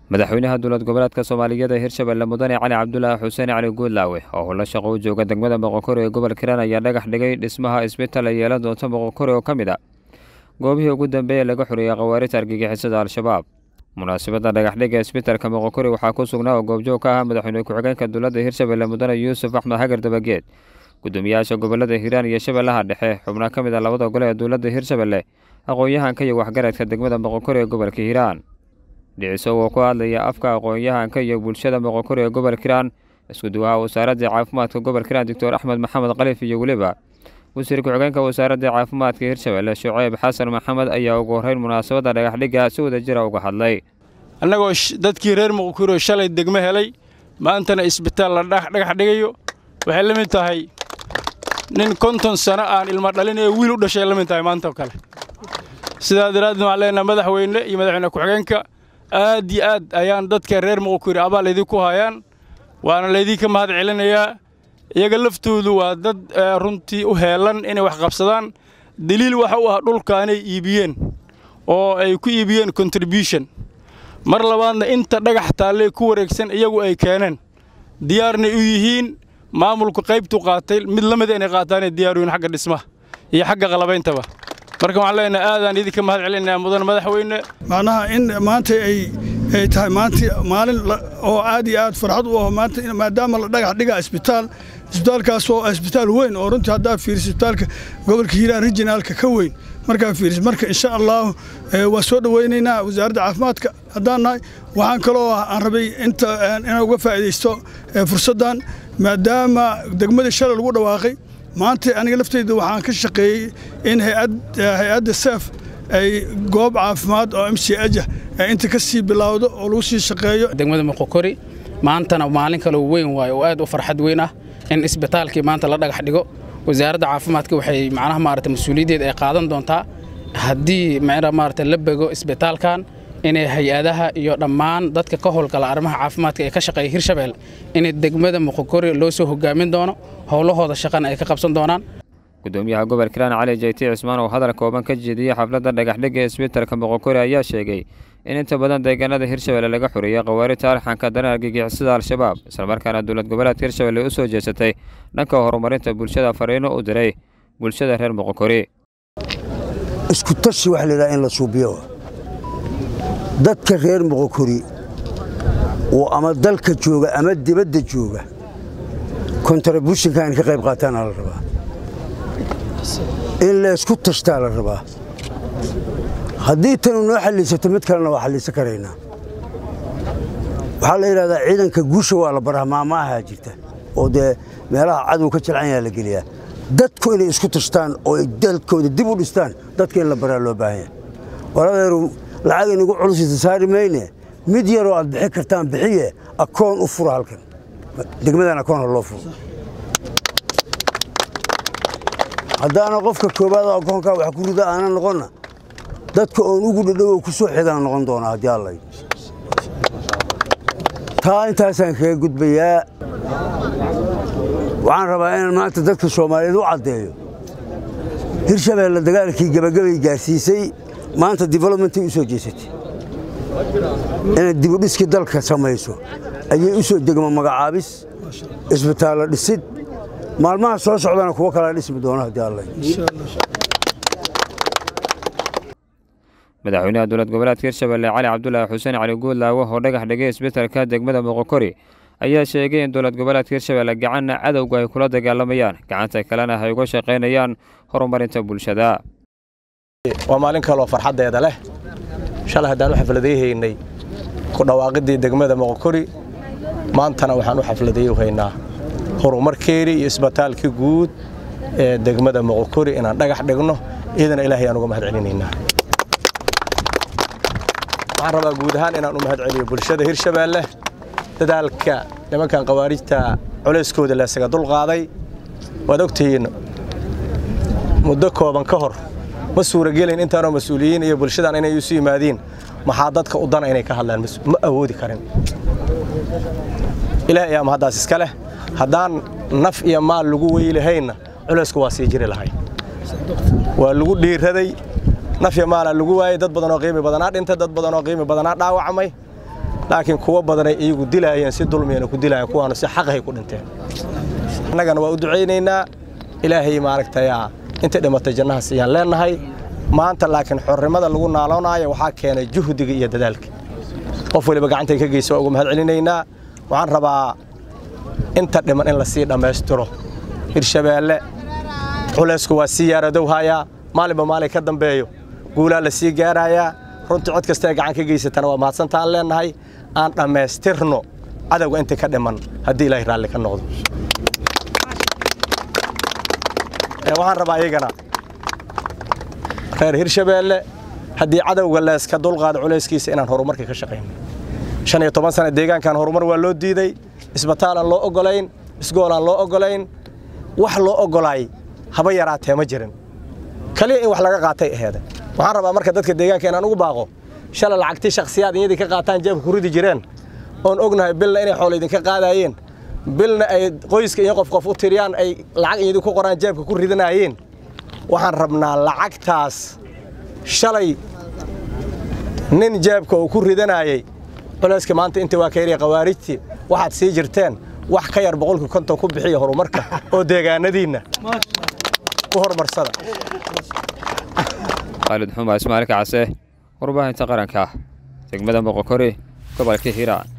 madaxweynaha dowlad goboleedka soomaaliyeed ee hirshabelle mudane cali cabdulaahi xuseen cali guudlaawe oo howlo shaqo u jooga degmada moqokori ee gobolka hiiraan ayaa dhagax dhigay dhismaha isbitaal ay yeelan doonta moqokori oo ka mid a goobihii ugu dambeeye laga xoreeyey khawaarijta argagixisada al-shabaab munaasabadda dhagaxdhiga isbitaalka moqokori waxaa ku sugnaa oo goobjoog ka ah madaxweyne ku-xigeenka dowladda hirshabelle mudane yuusuf axmed xagar dabageed gudoomiyaasha gobolada hiiraan iyo shabeellaha dhexe xubno ka mid a labada gole ee dowladda hirshabelle aqoon-yahanka iyo waxgaradka degmada moqokori ee gobolka hiiraan dhiciso oo ku hadlaya afka aqoon-yahanka iyo bulshada moqokori ee gobolka hiiraan isku duwaha wasaaradda caafimaadka gobolka hiiraan doctor axmed maxamed khaliif iyo weliba wasiir ku-xigeenka wasaaradda caafimaadka hirshabelle shuceyb xasan maxamed ayaa ugu horreyn munaasabadda dhagaxdhigga si wada jira uga hadlay annagoo dadkii reer moqokori oo shalay degmo helay maantana isbitaal la dhagax dhigayo waxay la mid tahay nin konton sano aan ilmo dhalin ee wiil u dhashay la mid tahay maanta oo kale sidaa daraaddeed waxaan leenahay madaxweyne iyo madaxweyne ku-xigeenka aad iyo aad ayaan dadka reer moqokori abaal laydinku hayaan waana laydinka mahad celinayaa iyaga laftoodu waa dad runtii u heelan inay wax qabsadaan daliil waxa u ah dhulkaanay iibiyeen oo ay ku iibiyeen contribution mar labaadna inta dhagax taallee ku wareegsan iyagu ay keeneen diyaarnay u yihiin maamulku qaybtu qaatay mid la mida inay qaataanay diyaaruyin xagga dhismaha iyo xagga qalabayntaba marka waxaan leenahay aadaan idinka mahad celinayaa mudan madaxweyne macnaha in maanta ay ay tahay maanta maalin oo aad iyo aad farxad u aho maanta maadaama la dhagax dhigaa isbitaal isbitaalkaas oo isbitaal weyn oo runtii haddaa fiiris isbitaalka gobolka hiiraan rijinaalka ka weyn markaa fiiris marka insha allahu waa soo dhowaynaynaa wasaaradda caafimaadka haddaan nahay waxaan kaloo aan rabay inta inaan uga faa'iidaysto fursaddan maadaama degmadii shalay lagu dhawaaqay maanta aniga lafteyda waxaan ka shaqeeyey in hay-adda seef ay goob caafimaad oo m c ajah inta ka sii bilowdo oo lagu sii shaqeeyo degmada moqokori maantana maalin kaloo weyn waayo oo aad u farxad weyn ah in isbitaalkii maanta la dhagax dhigo wasaaradda caafimaadka waxay macnaha maarata mas-uuliyaddeed ay qaadan doontaa haddii maarata la bego isbitaalkan inay hay-adaha iyo dhammaan dadka ka howlgala arrimaha caafimaadka ee ka shaqeeya hirshabelle inay degmada moqokori loo soo hogaamin doono howlahooda shaqana ay ka qabsan doonaan gudoomiyaha gobolka hiiraan cali jayti cismaan oo hadal kooban ka jeediyey xafladda dhagaxdhigga isbitaalka moqokori ayaa sheegay in inta badan deegaanada hirshabelle laga xoreeyey khawaarijta arxanka daran argagixisada al-shabaab islamarkaana dowlad goboleedka hirshabelle u soo jeesatay dhanka horumarinta bulshada fariino u diray bulshada reer moqokori isku tashi waxa layidhaha in la suubiyo dadka reer moqokori oo ama dalka jooga ama dibadda jooga kontributionka in ka qayb qaataana la rabaa in laysku tashtaa la rabaa haddii tanu noo xalliisato mid kalena waa xalliisan karaynaa waxaa la yidhahdaa ciidanka guusha waa la baraa maamaahaa jirta oo dee meelaha cadow ka jilcan yaa la geliyaa dadku inay isku tashtaan oo ay dalkooda dib u dhistaan dadka in la baraa loo baahan yahay waladeeru lacag inagu culusisa saari mayne mid yaroo aad bixin kartaan bixiye akoon u fura halkan degmadan akoon ha loo furo haddaana qofka koowaad oo akoonkaa wax ku rida aana noqonna dadka oon ugu dhadhowow ku soo xigaan noqon doonaa haddii allay taa intaasaan kaga gudbayaa waxaan rabaa inaan maanta dadka soomaaliyeed u caddeeyo hirshabeelle dagaalkii gebagabay gaarsiisay maanta developmentay u soo jeesatay inay dibudhiskii dalka samayso ayay u soo degmo magacaabis isbitaallo dhisid maalmaha soo socdana kuwo kalaa dhismi doona haddii allay madaxweynaha dowlad goboleedka hirshabelle cali cabdulaahi xuseen cali guudlaawe oo dhagax dhigay isbitaalka degmada moqokori ayaa sheegay in dowlad goboleedka hirshabelle gacanna cadowga ay kula dagaalamayaan gacanta kalena ay uga shaqaynayaan horumarinta bulshada waa maalin kaloo farxaddeeda leh shalay haddaan u xafladayhaynay ku dhawaaqidii degmada moqokori maantana waxaan u xafladayhaynaa horumarkeedii iyo isbitaalkii guud ee degmada moqokori inaan dhagax dhigno iyadana ilaahay aan uga mahad celinaynaa waxaan rabaa guud ahaan inaan u mahad celiyo bulshada hirshabeelle dadaalka nimankan khawaarijta culayskooda leesaga dulqaaday waad ogtihiin muddo kooban ka hor ma suuragelin intaanoo mas-uuliyiin iyo bulshadan inay isu yimaadiin maxaa dadka u dana inay ka hadlaan ma awoodi karin ilaahay ayaa mahaddaas iska leh haddaan naf iyo maal lagu weylahaynna culaysku waa sii jiri lahay waa lagu dhiiraday naf iyo maalaa lagu waayey dad badan oo qiimi badanaa dhintay dad badan oo qiimi badanaa dhaawacmay laakiin kuwo badanay iyagu dilaayeen si dulmiyana ku dilaayeen kuwaanu si xaqahay ku dhinteen annagana waa u ducaynaynaa ilaahay maaragtayaa inta dhimatay jannahaas ayaan leennahay maanta laakiin xornimada lagu naaloonaayo waxaa keenay juhdiga iyo dadaalka qof waliba gacantay ka geysa waa ugu mahad celinaynaa waxaan rabaa inta dhiman in la sii dhammaystiro hirshabeelle culaysku waa sii yaaradowhayaa maalinba maalin ka dambeeyo guulaa la sii gaarayaa runtii cod kasta ee gacan ka geysatana waa mahadsantaan leennahay aan dhammaystirno cadowga inta ka dhiman haddii ilaahay raalli ka noqdo waxaan rabaa iyagana reer hirshabeelle haddii cadowga leeska dulqaado culayskiisa inaan horumarka ka shaqayno shan iyo toban sana deegaankan horumar waa loo diiday isbataalaan loo oggolayn isgoolaan loo oggolayn wax loo oggolaay haba yaraatee ma jirin kaliya in wax laga qaatay aheede waxaan rabaa marka dadka deegaanka inaan ugu baaqo shalay lacagtii shakhsiyaad iyadii ka qaataan jeebka ku ridi jireen oon ognahay bilna inay xoolo idinka qaadaayeen bilna ay qoyska iyo qof qof u tiriyaan ay lacag iyadii ku qoraan jeebka ku ridanaayeen waxaan rabnaa lacagtaas shalay nin jeebka uu ku ridanaayey culayska maanta inta waa ka yarya khawaarijtii waxaad sii jirteen wax ka yar boqolkii konton ku bixiya horumarka oo deegaanadiinna ku horumarsada khaalid xuma ismaail kacase warbaahinta qaranka degmada moqokori gobolka hiiraan